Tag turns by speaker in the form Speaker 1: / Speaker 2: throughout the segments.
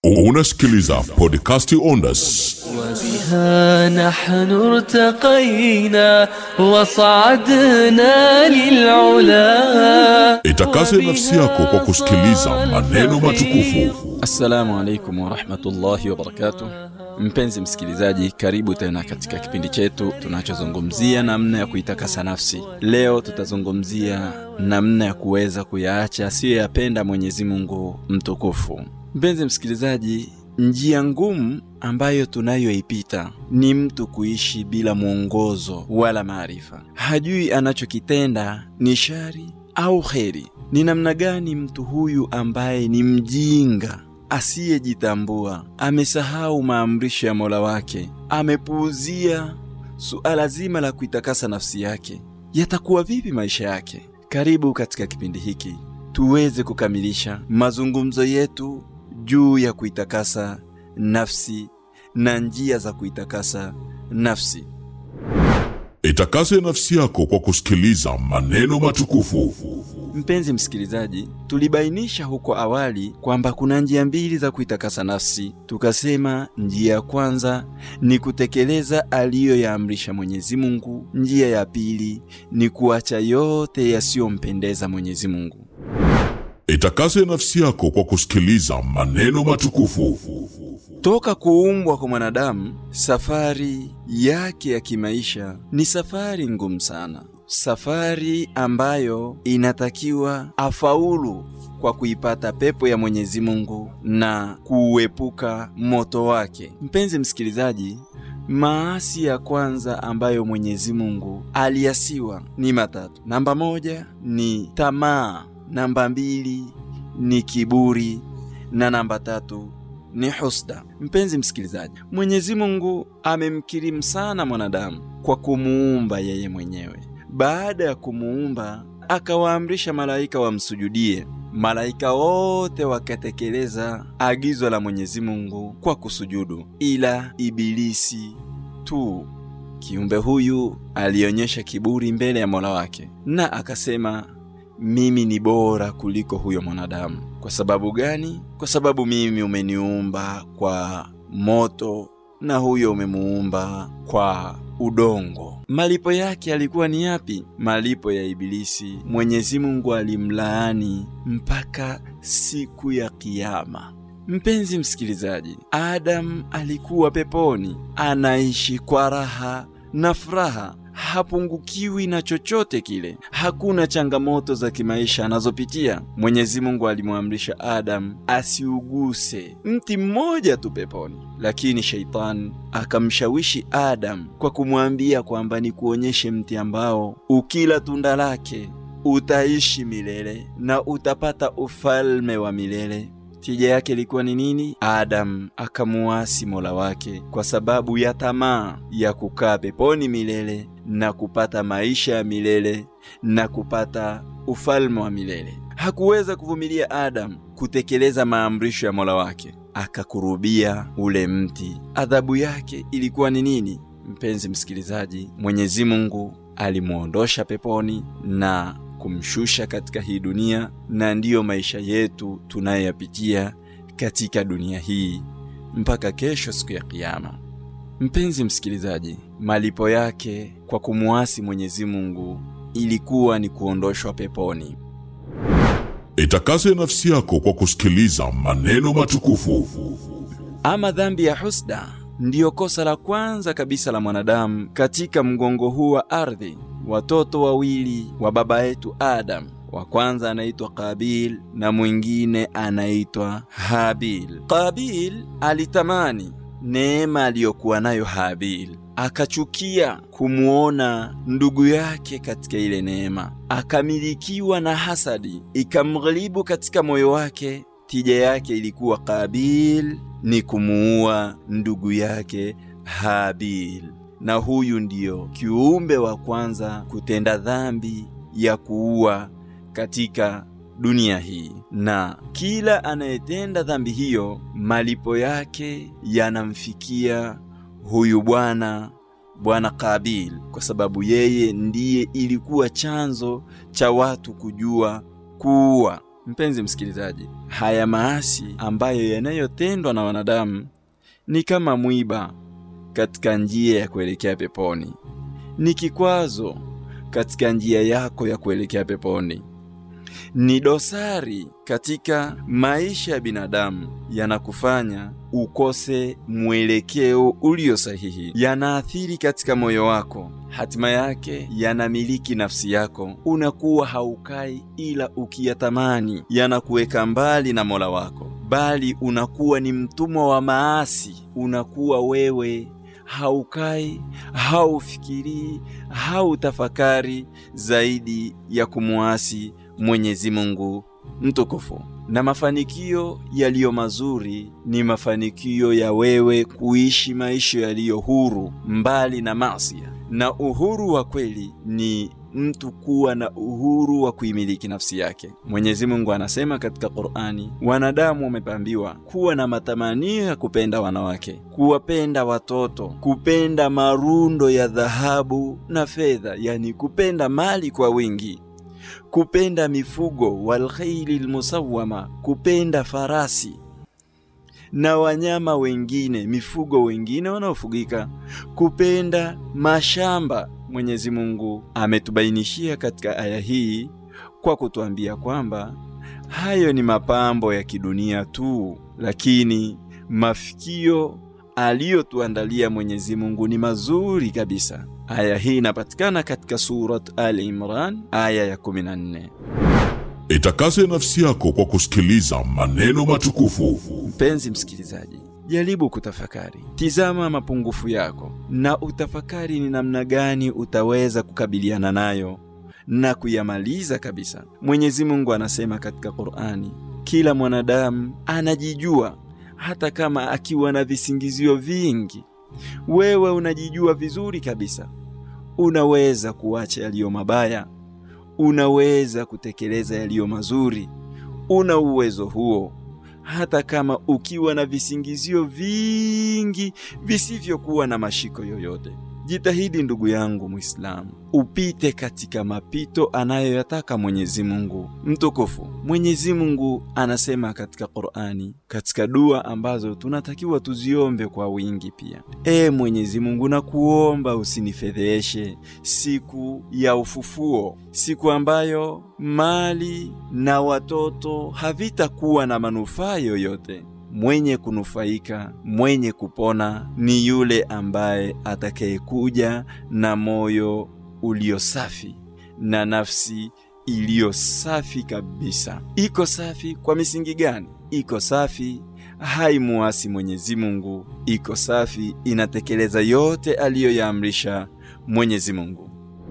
Speaker 1: Unasikiliza podcasti Ondas.
Speaker 2: وبها نحن ارتقينا وصعدنا للعلا
Speaker 1: Itakase nafsi yako kwa kusikiliza maneno matukufu.
Speaker 3: Assalamu alaikum warahmatullahi wabarakatuh. Mpenzi msikilizaji, karibu tena katika kipindi chetu tunachozungumzia namna ya kuitakasa nafsi. Leo tutazungumzia namna ya kuweza kuyaacha asiyoyapenda Mwenyezi Mungu mtukufu. Mpenzi msikilizaji, njia ngumu ambayo tunayoipita ni mtu kuishi bila mwongozo wala maarifa. Hajui anachokitenda ni shari au kheri. Ni namna gani mtu huyu ambaye ni mjinga asiyejitambua, amesahau maamrisho ya Mola wake, amepuuzia suala zima la kuitakasa nafsi yake, yatakuwa vipi maisha yake? Karibu katika kipindi hiki tuweze kukamilisha mazungumzo yetu juu ya kuitakasa nafsi na njia za kuitakasa nafsi.
Speaker 1: Itakase nafsi yako kwa kusikiliza maneno matukufu.
Speaker 3: Mpenzi msikilizaji, tulibainisha huko awali kwamba kuna njia mbili za kuitakasa nafsi. Tukasema njia ya kwanza ni kutekeleza aliyoyaamrisha Mwenyezi Mungu, njia ya pili ni kuacha yote yasiyompendeza Mwenyezi Mungu.
Speaker 1: Itakase nafsi yako kwa kusikiliza maneno matukufu.
Speaker 3: Toka kuumbwa kwa mwanadamu, safari yake ya kimaisha ni safari ngumu sana, safari ambayo inatakiwa afaulu kwa kuipata pepo ya Mwenyezi Mungu na kuuepuka moto wake. Mpenzi msikilizaji, maasi ya kwanza ambayo Mwenyezi Mungu aliasiwa ni matatu. Namba moja ni tamaa, namba mbili ni kiburi na namba tatu ni husda. Mpenzi msikilizaji, Mwenyezi Mungu amemkirimu sana mwanadamu kwa kumuumba yeye mwenyewe. Baada ya kumuumba, akawaamrisha malaika wamsujudie. Malaika wote wakatekeleza agizo la Mwenyezi Mungu kwa kusujudu, ila Ibilisi tu. Kiumbe huyu alionyesha kiburi mbele ya Mola wake na akasema mimi ni bora kuliko huyo mwanadamu. Kwa sababu gani? Kwa sababu mimi umeniumba kwa moto na huyo umemuumba kwa udongo. Malipo yake yalikuwa ni yapi? Malipo ya Ibilisi, Mwenyezi Mungu alimlaani mpaka siku ya Kiyama. Mpenzi msikilizaji, Adam alikuwa peponi, anaishi kwa raha na furaha hapungukiwi na chochote kile, hakuna changamoto za kimaisha anazopitia. Mwenyezi Mungu alimwamrisha Adam asiuguse mti mmoja tu peponi, lakini sheitani akamshawishi Adam kwa kumwambia kwamba ni kuonyeshe mti ambao ukila tunda lake utaishi milele na utapata ufalme wa milele. Tija yake ilikuwa ni nini? Adam akamuasi Mola wake kwa sababu ya tamaa ya kukaa peponi milele na kupata maisha ya milele na kupata ufalme wa milele. Hakuweza kuvumilia Adam kutekeleza maamrisho ya Mola wake, akakurubia ule mti. Adhabu yake ilikuwa ni nini? Mpenzi msikilizaji, Mwenyezi Mungu alimwondosha peponi na kumshusha katika hii dunia, na ndiyo maisha yetu tunayoyapitia katika dunia hii mpaka kesho, siku ya Kiyama. Mpenzi msikilizaji, malipo yake kwa kumuasi Mwenyezi Mungu ilikuwa ni kuondoshwa peponi.
Speaker 1: Itakase nafsi yako kwa kusikiliza maneno matukufu.
Speaker 3: Ama dhambi ya husda ndiyo kosa la kwanza kabisa la mwanadamu katika mgongo huu wa ardhi. Watoto wawili wa baba yetu Adam, wa kwanza anaitwa Kabil na mwingine anaitwa Habil. Kabil alitamani neema aliyokuwa nayo Habil, akachukia kumwona ndugu yake katika ile neema, akamilikiwa na hasadi ikamghilibu katika moyo wake. Tija yake ilikuwa Kabil ni kumuua ndugu yake Habil, na huyu ndiyo kiumbe wa kwanza kutenda dhambi ya kuua katika dunia hii, na kila anayetenda dhambi hiyo malipo yake yanamfikia huyu bwana bwana Kabil, kwa sababu yeye ndiye ilikuwa chanzo cha watu kujua kuua. Mpenzi msikilizaji, haya maasi ambayo yanayotendwa na wanadamu ni kama mwiba katika njia ya kuelekea peponi, ni kikwazo katika njia yako ya kuelekea peponi, ni dosari katika maisha ya binadamu, yanakufanya ukose mwelekeo ulio sahihi, yanaathiri katika moyo wako, hatima yake yanamiliki nafsi yako. Unakuwa haukai ila ukiyatamani, yanakuweka mbali na Mola wako, bali unakuwa ni mtumwa wa maasi. Unakuwa wewe haukai, haufikirii, hautafakari zaidi ya kumwasi Mwenyezi Mungu mtukufu. Na mafanikio yaliyo mazuri ni mafanikio ya wewe kuishi maisha yaliyo huru, mbali na masia. Na uhuru wa kweli ni mtu kuwa na uhuru wa kuimiliki nafsi yake. Mwenyezi Mungu anasema katika Qur'ani, wanadamu wamepambiwa kuwa na matamanio ya kupenda wanawake, kuwapenda watoto, kupenda marundo ya dhahabu na fedha, yani kupenda mali kwa wingi kupenda mifugo walkhaili lmusawama, kupenda farasi na wanyama wengine, mifugo wengine wanaofugika, kupenda mashamba. Mwenyezi Mungu ametubainishia katika aya hii kwa kutuambia kwamba hayo ni mapambo ya kidunia tu, lakini mafikio aliyotuandalia Mwenyezi Mungu ni mazuri kabisa. Aya hii inapatikana katika Surat Ali Imran aya ya 14.
Speaker 1: Itakase nafsi yako kwa kusikiliza maneno matukufu.
Speaker 3: Mpenzi msikilizaji, jaribu kutafakari, tizama mapungufu yako na utafakari ni namna gani utaweza kukabiliana nayo na kuyamaliza kabisa. Mwenyezi Mungu anasema katika Qur'ani, kila mwanadamu anajijua hata kama akiwa na visingizio vingi. Wewe unajijua vizuri kabisa, unaweza kuacha yaliyo mabaya, unaweza kutekeleza yaliyo mazuri. Una uwezo huo, hata kama ukiwa na visingizio vingi visivyokuwa na mashiko yoyote. Jitahidi ndugu yangu Muislamu, upite katika mapito anayoyataka Mwenyezi Mungu mtukufu. Mwenyezi Mungu anasema katika Qur'ani, katika dua ambazo tunatakiwa tuziombe kwa wingi pia: E Mwenyezi Mungu, nakuomba usinifedheshe siku ya ufufuo, siku ambayo mali na watoto havitakuwa na manufaa yoyote. Mwenye kunufaika, mwenye kupona ni yule ambaye atakayekuja na moyo ulio safi na nafsi iliyo safi kabisa. Iko safi kwa misingi gani? Iko safi haimuasi Mwenyezi Mungu, iko safi inatekeleza yote aliyoyaamrisha Mwenyezi Mungu.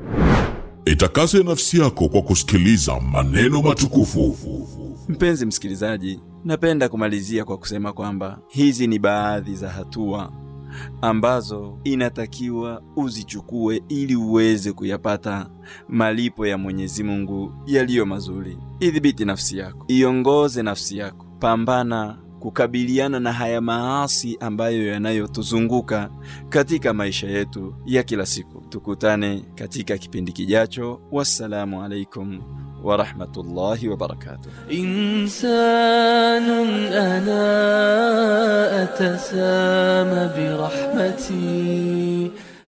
Speaker 1: Itakase nafsi yako kwa kusikiliza maneno matukufu.
Speaker 3: Mpenzi msikilizaji, napenda kumalizia kwa kusema kwamba hizi ni baadhi za hatua ambazo inatakiwa uzichukue ili uweze kuyapata malipo ya Mwenyezi Mungu yaliyo mazuri. Idhibiti nafsi yako, iongoze nafsi yako, pambana kukabiliana na haya maasi ambayo yanayotuzunguka katika maisha yetu ya kila siku. Tukutane katika kipindi kijacho. Wassalamu alaikum warahmatullahi wabarakatuh.
Speaker 2: إنسان أنا أتسامى برحمتي